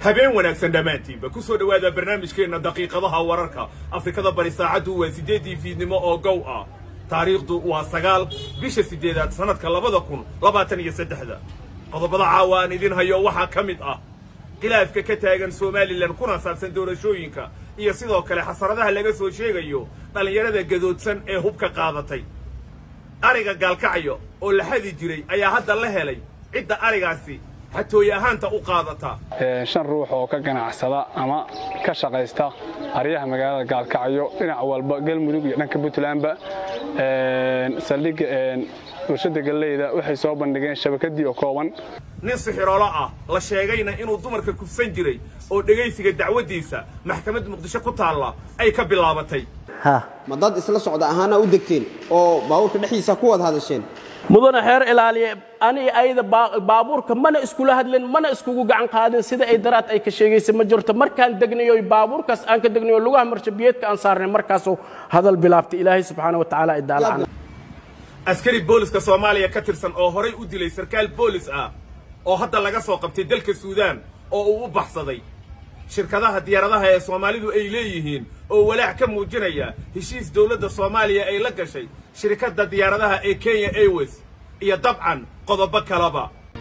habeen wanaagsan dhammaantiinba ku soo dhowaada barnaamijkeenna daqiiqadaha wararka afrikada bari saacaddu waa siddeeddii fiidnimo oo gow ah taariikhdu waa sagaal bisha siddeedaad sannadka labada kun labaatan iyo saddexda qodobada caawa aan idin hayo waxaa ka mid ah khilaafka ka taagan somalilan kuna saabsan doorashooyinka iyo sidoo kale xasaradaha laga soo sheegayo dhallinyarada gadoodsan ee hubka qaadatay ariga gaalkacyo oo la xadi jiray ayaa hadda la helay cidda arigaasi xatooye ahaanta u qaadata shan ruux oo ka ganacsada ama ka shaqaysta aryaha magaalada gaalkacyo dhinac walba galmudug iyo dhanka puntlandba saldhigga warshada galleyda waxay soo bandhigeen shabakadii oo kooban nin sixiroolo ah la sheegayna inuu dumarka kufsan jiray oo dhegaysiga dacwaddiisa maxkamad muqdisho ku taalla ay ka bilaabatay ma dad isla socda ahaana u degteen oo baabuurka dhexdiisa ku wada hadasheen mudane xeer ilaaliye ani ayada baabuurka mana iskula hadlin mana iskugu gacan qaadin sida ay daraad ay ka sheegaysa ma jirto markaan degnayo baabuurkaas aan ka degnayo lugaha marshabiyeedka aan saarnay markaasuu hadal bilaabtay ilaahay subxaana wa tacaala idaalacana askari booliska soomaaliya ka tirsan oo horay u dilay sarkaal boolis ah oo hadda laga soo qabtay dalka suudaan oo uu u baxsaday shirkadaha diyaaradaha ee soomaalidu ay leeyihiin oo walaac ka muujinaya heshiis dowladda soomaaliya ay la gashay shirkadda diyaaradaha ee kenya airways iyo dabcan qodobo kaleba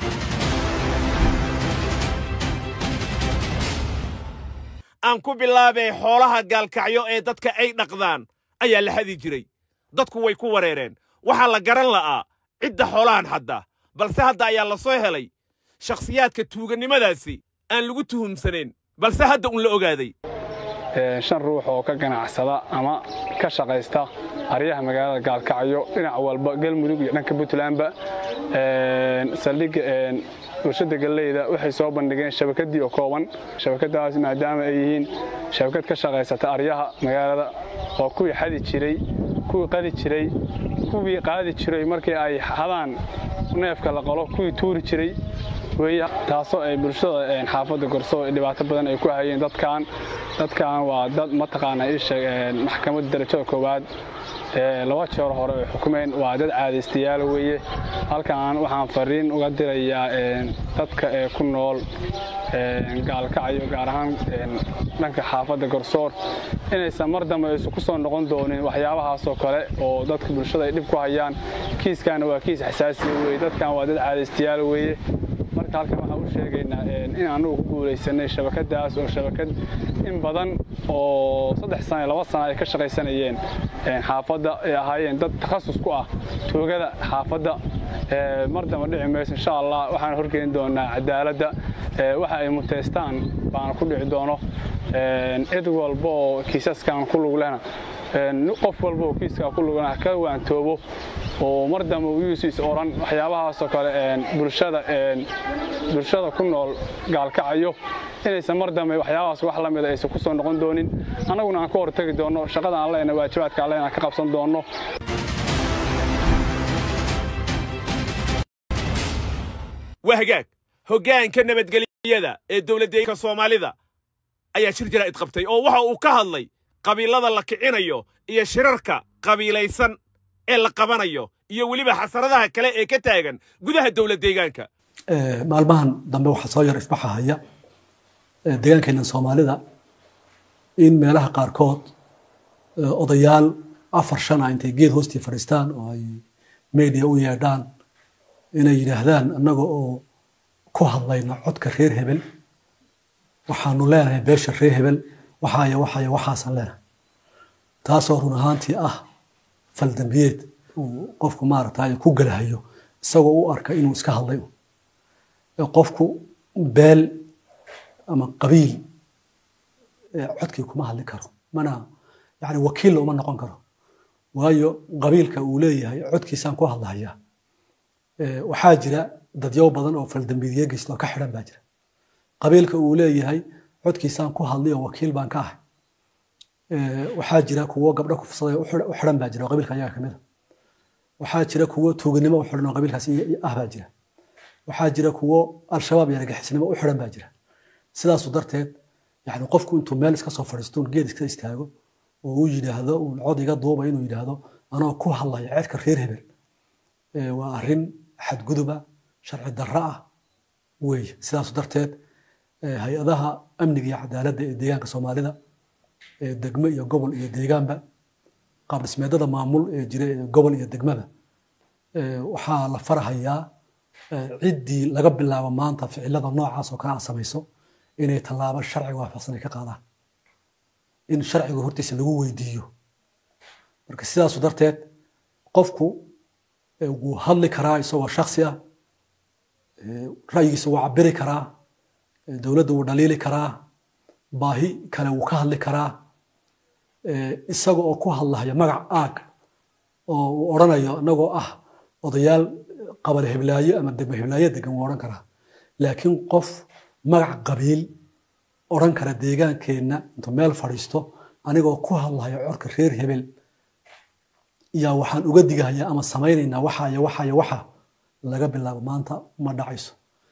aan ku bilaabay xoolaha gaalkacyo ee dadka ay dhaqdaan ayaa la xadi jiray dadku way ku wareereen waxaa la garan la'aa cidda xoolahan xadda balse hadda ayaa la soo helay shakhsiyaadka tuugannimadaasi aan lagu tuhumsanayn balse hadda un la ogaaday shan ruux oo ka ganacsada ama ka shaqaysta aryaha magaalada gaalkacyo dhinac walba galmudug iyo dhanka puntlandba saldhigga warshada galleyda waxay soo bandhigeen shabakadii oo kooban shabakadaas maadaama ay yihiin shabakad ka shaqaysata aryaha magaalada oo kuwii xadi jiray kuwii qali jiray kuwii qaadi jiray markii ay hadaan neefka la qalo kuwii tuuri jiray wey taasoo ay bulshada xaafadda gorso dhibaato badan ay ku hayeen dadkan dadkan waa dad mataqaana isheeg maxkamadda darajada koowaad laba jeer hore ay xukumeen waa dad caadaystayaal weeye halkan waxaan fariin uga dirayaa dadka ee ku nool gaalkacyo gaar ahaan dhanka xaafadda garsoor inaysan mar dambe aysu ku soo noqon doonin waxyaabahaasoo kale oo dadka bulshada ay dhib ku hayaan kiiskaana waa kiis xasaasiya weye dadkan waa dad caadaystayaal weeye marka halkan waxaan u sheegaynaa in annugu ku guulaysanay shabakadaas oo shabakad in badan oo saddex sana laba sana ay ka shaqaysanayeen xaafadda ay ahaayeen dad takhasus ku ah tuugada xaafadda mar damba dhici mayso insha allah waxaan horgeyn doonaa cadaaladda waxa ay muteystaan baana ku dhici doono cid walba oo kiisaskan ku lug lehna qof walba oo kiiskaa ku lugana ka waantoobo oo mar dambe uyuusiis oran waxyaabahaasoo kale bulshada bulshada ku nool gaalkacayo inaysan mar dambe waxyaabahaas wax la mida aysan ku soo noqon doonin annaguna aan ka hortagi doonno shaqada aan lehna waajibaadka aan lehna ka qabsan doonno waa hagaag hoggaanka nabadgelyada ee dowladdeeganka soomaalida ayaa shir jaraa'id qabtay oo waxa uu ka hadlay qabiilada la kicinayo iyo shirarka qabiilaysan ee la qabanayo iyo weliba xasaradaha kale ee ka taagan gudaha dowlad deegaanka maalmahan dambe waxaa soo yar isbaxahaya deegaankeena soomaalida in meelaha qaarkood odayaal afar shana intay geed hoostii fadhiistaan oo ay media u yeedhaan inay yidhaahdaan annaga oo ku hadlayna codka reer hebel waxaanu leenahay beesha reer hebel waxaaya waxaaya waxaasan leenahay taasoo run ahaantii ah faldambiyeed uu qofku maaragtay ku galahayo isagoo u arka inuu iska hadlay qofku beel ama qabiil codkii kuma hadli karo mana yani wakiilla uma noqon karo waayo qabiilka uu leeyahay codkiisaan ku hadlahayaa waxaa jira dadyow badan oo faldambiidyo geysta oo ka xidhan baa jira qabiilka uu leeyahay codkiisaan ku hadlay oo wakiil baan ka ahay waxaa jira kuwo gabdho kufsaday u xidhan baa jira oo qabiilka ayaga kamid a waxaa jira kuwo tuuganimo u xidhan oo qabiilkaas ah baa jira waxaa jira kuwo al-shabaab iyo argagixisnimo u xidhan baa jira sidaasu darteed yani qofku intuu meel iska soo fadhiisto geed iska istaago oo uu yidhaahdo uu cod iga duuba inuu yidhaahdo anoo ku hadlaya ceedka reer hebel waa arrin xadguduba sharci darro ah weeye sidaasu darteed hay-adaha amniga iyo cadaaladda ee deegaanka soomaalida ee degmo iyo gobol iyo deegaanba qaab dhismeedada maamul ee jira ee gobol iyo degmada waxaa la farahayaa ciddii laga bilaabo maanta ficilada noocaas oo kale a samayso inay tallaabo sharciga waafaqsan ay ka qaadaan in sharciga hortiisa lagu weydiiyo marka sidaasu darteed qofku wuu hadli karaa isagoo shaksi ah ra'yigiisa wuu cabiri karaa dowladda wuu dhaliili karaa baahi kale wuu ka hadli karaa isaga oo ku hadlahaya magac aag oo uu odhanayo inagoo ah odayaal qabal heblaayo ama degmo heblaayo degan wuu odhan karaa laakiin qof magac qabiil odhan kara deegaankeenna intuu meel fadhiisto anigoo ku hadlahaya corka reer hebel yaa waxaan uga digahayaa ama samaynaynaa waxa iyo waxa iyo waxa laga bilaabo maanta ma dhacayso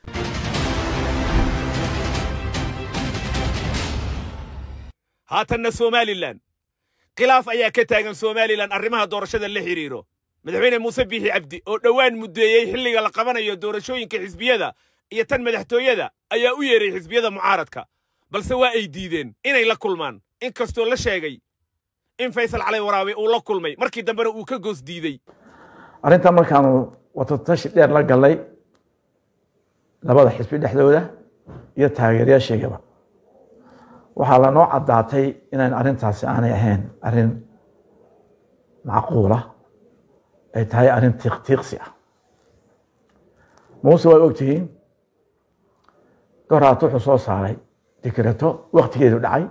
haatanna somalilan khilaaf ayaa ka taagan somalilan arrimaha doorashada la xidhiiro madaxweyne muuse biixi cabdi oo dhowaan muddeeyey xilliga la qabanayo doorashooyinka xisbiyada iyo tan madaxtooyada ayaa u yeeray xisbiyada mucaaradka balse waa ay diideen inay la kulmaan in kastoo la sheegay in faysal cali waraabe uu la kulmay markii dambena uu ka goos diidey arrintan markaanu watatashi dheer la gallay labada xisbi dhexdooda iyo taageerayaashaygaba waxaa lanoo caddaatay inayn arrintaasi aanay ahayn arrin macquula ay tahay arrin tiiqtiiqsi ah muuse way ogtihiin goraat wuxuu soo saaray dikrato waktigeedu dhacay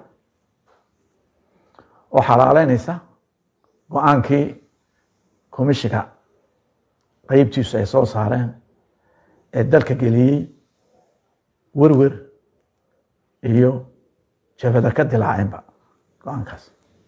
oo xalaaleynaysa go-aankii komishiga qeybtiisu ay soo saareen ee dalka geliyey werwer iyo jabada ka dilaacinba go-aankaas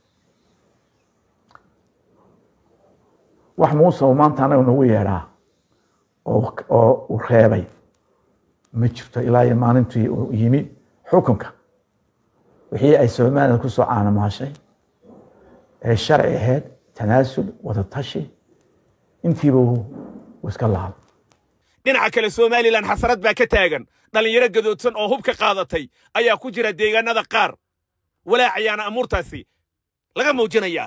wax muuse uu maanta anaga nagu yeedhaa oo uu reebay ma jirto ilaa iyo maalintii uu yimi xukunka wixii ay somalilan ku soo caanamaashay ee sharci ahayd tanaasul wadatashi intiiba uu iska laabo dhinaca kale somalilan xasarad baa ka taagan dhallinyaro gadoodsan oo hub ka qaadatay ayaa ku jira deegaanada qaar walaac ayaana amuurtaasi laga muujinayaa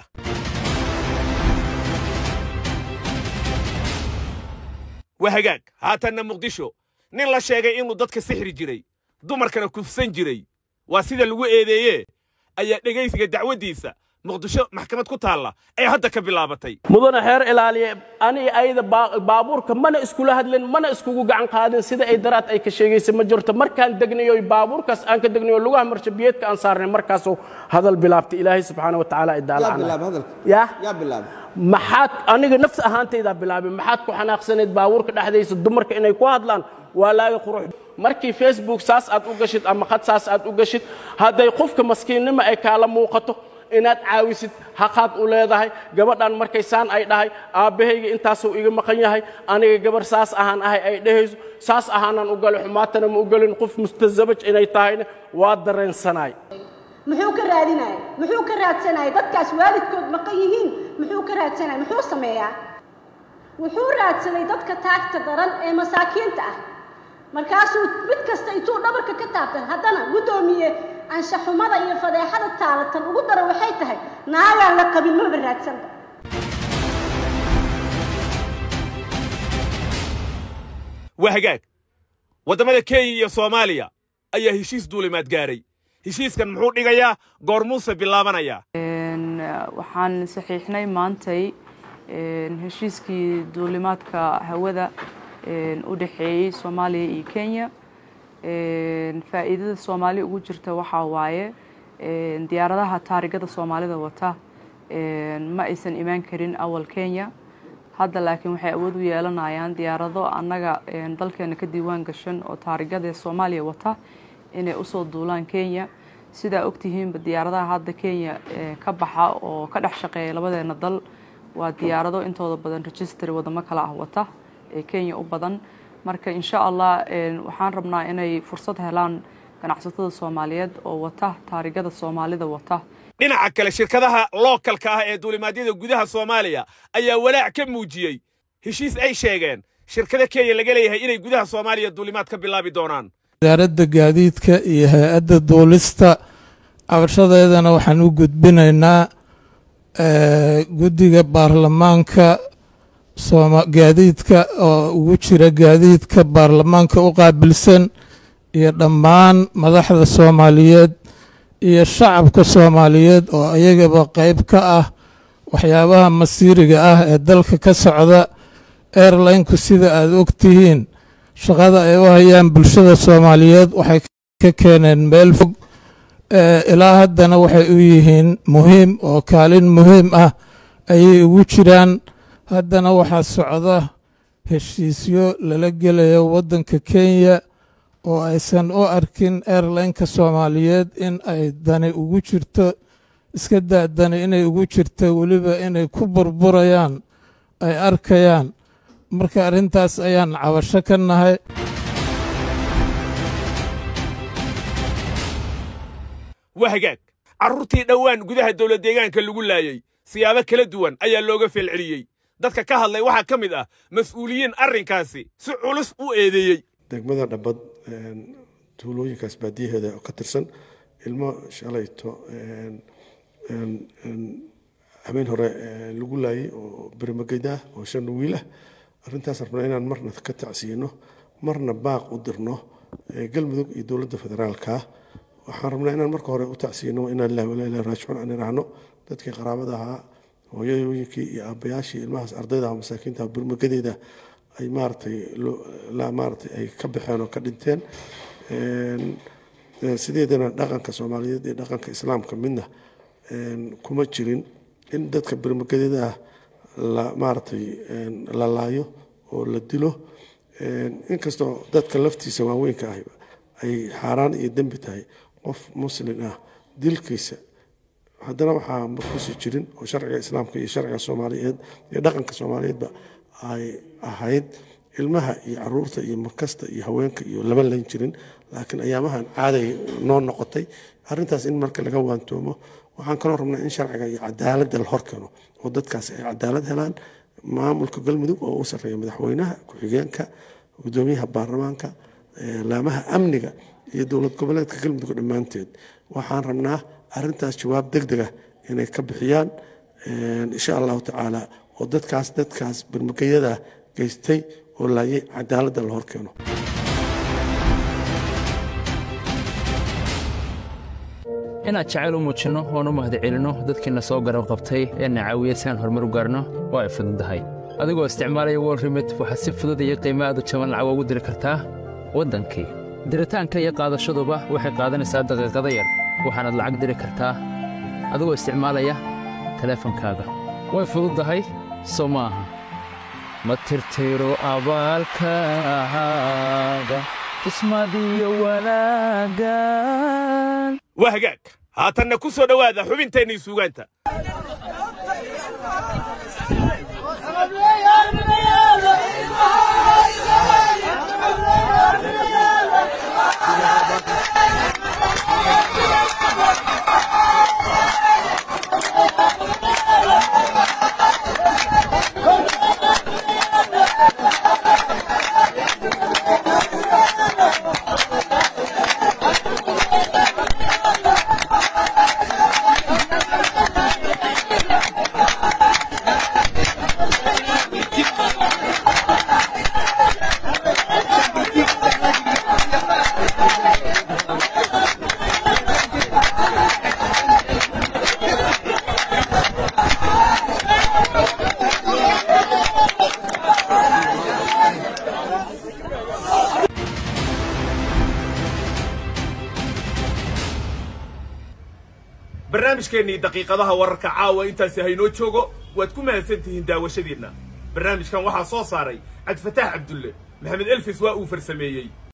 waa hagaag haatanna muqdisho nin la sheegay inuu dadka sixri jiray dumarkana kufsan jiray waa sida lagu eedeeye ayaa dhegaysiga dacwaddiisa muqdisho maxkamad ku taalla ee hadda ka bilaabatay mudane xeer ilaaliye ani ayada baabuurka mana iskula hadlin mana iskugu gacan qaadin sida ay daraad ay ka sheegaysa ma jirto markaan degnayo baabuurkaas aan ka degnayo lugaha marshabiyeedka aan saarnay markaasuu hadal bilaabtay ilaahay subxaana watacaala yaa bilaab hadalka yaa yaa bilaab maxaad aniga nafs ahaantaydaa bilaabay maxaad ku xanaaqsanayd baabuurka dhexdaysa dumarka inay ku hadlaan waa laaga qurux markii facebook saas aad u gashid ama khad saas aad u gashid hadday qofka maskiinnimo ay kaala muuqato inaad caawisid haqaad u leedahay gabadhan markay saan ay dhahay aabbahayga intaasuu iga maqan yahay aniga gabar saas ahaan ahay ay dhehayso saas ahaanaan u galay xumaatana ma u gelin qof mustasabaj inay tahayna waa dareensanaay muxuu ka raadinaya muxuu ka raadsanaya dadkaas waalidkood maqan yihiin muxuu ka raadsanaya muxuu sameeyaa wuxuu raadsaday dadka taagta daran ee masaakiinta ah markaasuu mid kasta intuu dhabarka ka taabtan haddana guddoomiye anshaxumada iyo fadeexada taalatan ugu dara waxay tahay naagaan la qabin maba raadsanba waa hagaag waddamada kenya iyo soomaaliya ayaa heshiis duulimaad gaaray heshiiskan muxuu dhigayaa goormuuse bilaabanayaa waxaan saxiixnay maantay heshiiskii duulimaadka hawada u dhexeeyey soomaaliya iyo kenya faa'iidada soomaali ugu jirta waxaa waaye diyaaradaha taarigada soomaalida wata ma aysan imaan karin awal kenya hadda laakiin waxay awood u yeelanayaan diyaarado annaga dalkeena ka diiwaan gashan oo taarigada soomaaliya wata inay usoo duulaan kenya sidaa ogtihiinba diyaaradaha hadda kenya ka baxa oo ka dhex shaqeeya labadeena dal waa diyaarado intooda badan registry wadamo kale ah wata ee kenya u badan marka insha allah waxaan rabnaa inay fursad helaan ganacsatada soomaaliyeed oo wata taarigada soomaalida wata dhinaca kale shirkadaha lookalka ah ee duulimaadyada gudaha soomaaliya ayaa walaac ka muujiyey heshiis ay sheegeen shirkada kenya laga leeyahay inay gudaha soomaaliya duulimaad ka bilaabi doonaan wasaaradda gaadiidka iyo hay-adda duulista cabashadeedana waxaan u gudbinaynaa guddiga baarlamaanka gaadiidka oo ugu jira gaadiidka baarlamaanka u qaabilsan iyo dhammaan madaxda soomaaliyeed iyo shacabka soomaaliyeed oo ayagaba qeyb ka ah waxyaabaha masiiriga ah ee dalka ka socda airlineku sida aada og tihiin shaqada ay u hayaan bulshada soomaaliyeed waxay ka keeneen meel fog ilaa haddana waxay u yihiin muhiim oo kaalin muhiim ah ayay ugu jiraan haddana waxaa socda heshiisyo lala gelayo waddanka kenya oo aysan u arkin airlineka soomaaliyeed in ay dani ugu jirto iska daa dani inay ugu jirto weliba inay ku burburayaan ay arkayaan marka arrintaas ayaan cabasho ka nahay waa hagaag carruurtii dhowaan gudaha dowlad deegaanka lagu laayey siyaabo kala duwan ayaa looga feelceliyey dadka ka hadlay waxaa ka mid ah mas-uuliyiin arrinkaasi si culus u eedeeyey degmada dhabbad tuulooyinkaas baadiyaheeda oo ka tirsan ilmo shalayto habeen hore lagu laayay oo bermageda ah oo shan wiil ah arrintaas rabnaa inaan marna ka tacsiyino marna baaq u dirno galmudug iyo dowladda federaalka waxaan rabnaa inaan marka hore u tacsiyino inaan ilahi walaa ilahi raajicuun aan iraahno dadkii qaraabada ahaa hooyooyinkii iyo aabbayaashii ilmahaas ardayda ah masaakiinta bermagadeeda ay maaratay maaratay ay ka baxeen oo ka dhinteen sideedana dhaqanka soomaaliyeed iyo dhaqanka islaamka midna kuma jirin in dadka bermagadeeda ah la maaratay la laayo oo la dilo inkastoo dadka laftiisa waaweynka ah ay xaaraan iyo dembi tahay qof muslin ah dilkiisa haddana waxaa markuusi jirin oo sharciga islaamka iyo sharciga soomaaliyeed iyo dhaqanka soomaaliyeedba ay ahayd ilmaha iyo caruurta iyo markasta iyo haweenka iyo lama layn jirin laakiin ayaamahan caaday noo noqotay arrintaas in marka laga waantoomo waxaan kaloo rabnaa in sharciga iyo cadaaladda la horkeeno oo dadkaas ay cadaalad helaan maamulka galmudug oo u sarreeya madaxweynaha ku-xigeenka gudoomiyaha baarlamaanka laamaha amniga iyo dowlad goboleedka galmudug dhammaanteed waxaan rabnaa arrintaas jawaab deg dega inay ka bixiyaan insha allahu tacaala oo dadkaas dadkaas bermageyada geystay oo laayay cadaaladda la horkeeno inaad jacayl u muujinno oon u mahadcelinno dadkiina soo garab qabtay ee na caawiya si aan horumar u gaarno waa ay fududahay adigoo isticmaalaya wol remit waxaad si fudud iyo qiimo aad u jaban lacag ugu diri kartaa waddankii diritaanka iyo qaadashaduba waxay qaadanaysaa daqiiqada yar waxaanaad lacag diri kartaa adigoo isticmaalaya teleefankaaga way fududahay soo ma aha ma tirtiro abaalkaaga ismadiyo wanaagan waa hagaag haatanna ku soo dhowaada xubinteennii suugaanta barnaamijkeennii daqiiqadaha wararka caawa intaasi haynoo joogo waad ku mahadsan tihiin daawashadiinna barnaamijkan waxaa soo saaray cabdifataax cabdulle maxamed elfis waa uu farsameeyey